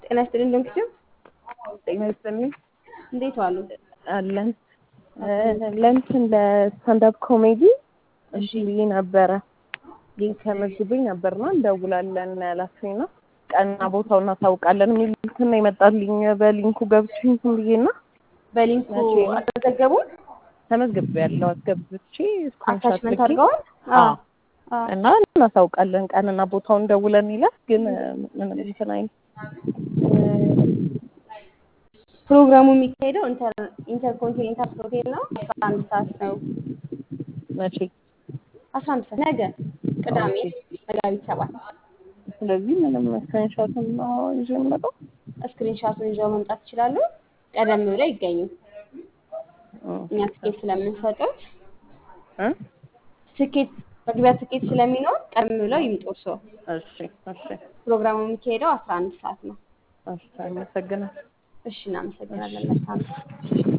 ጤና ይስጥልኝ ዶንኪቱ ጤና ይስጥልኝ እንዴት ዋሉ? አለን ለእንትን ለስታንዳፕ ኮሜዲ እሺ ብዬ ነበረ ግን ተመዝግቤ ነበርና እንደውላለን ያላችሁኝ ነው ቀንና ቦታው እናሳውቃለን የሚል እንትን ነው የመጣልኝ በሊንኩ ገብቼ እንትን ብዬና በሊንኩ መቼ ነው? አልተዘገቡም? ተመዝግቤ ያለው አስገብቼ ስክሪንሾት አታችመንት ልኬ አድርገዋል? አዎ አዎ። እና እናሳውቃለን ቀንና ቦታውን ደውለን ይላል ግን ምንም እንትን አይልም ፕሮግራሙ የሚካሄደው ኢንተር- ኢንተርኮንቲኔንታል ሆቴል ነው። አስራ አንድ ሰዓት ነው። መቼ አስራ አንድ ሰዓት ነገ ቅዳሜ መጋቢት ሰባት ስለዚህ ምንም ስክሪንሾትም ነው ይዤ የምመጣው ስክሪንሻቱን ይዘው መምጣት ይችላሉ። ቀደም ብለው ይገኙ። እኛ ትኬት ስለምንሰጡት እ ትኬት መግቢያ ትኬት ስለሚኖር ቀደም ብለው ይምጡ እርስዎ። እሺ እሺ ፕሮግራሙ የሚካሄደው አስራ አንድ ሰዓት ነው። እሺ አመሰግናለሁ እሺ እናመሰግናለን። መልካም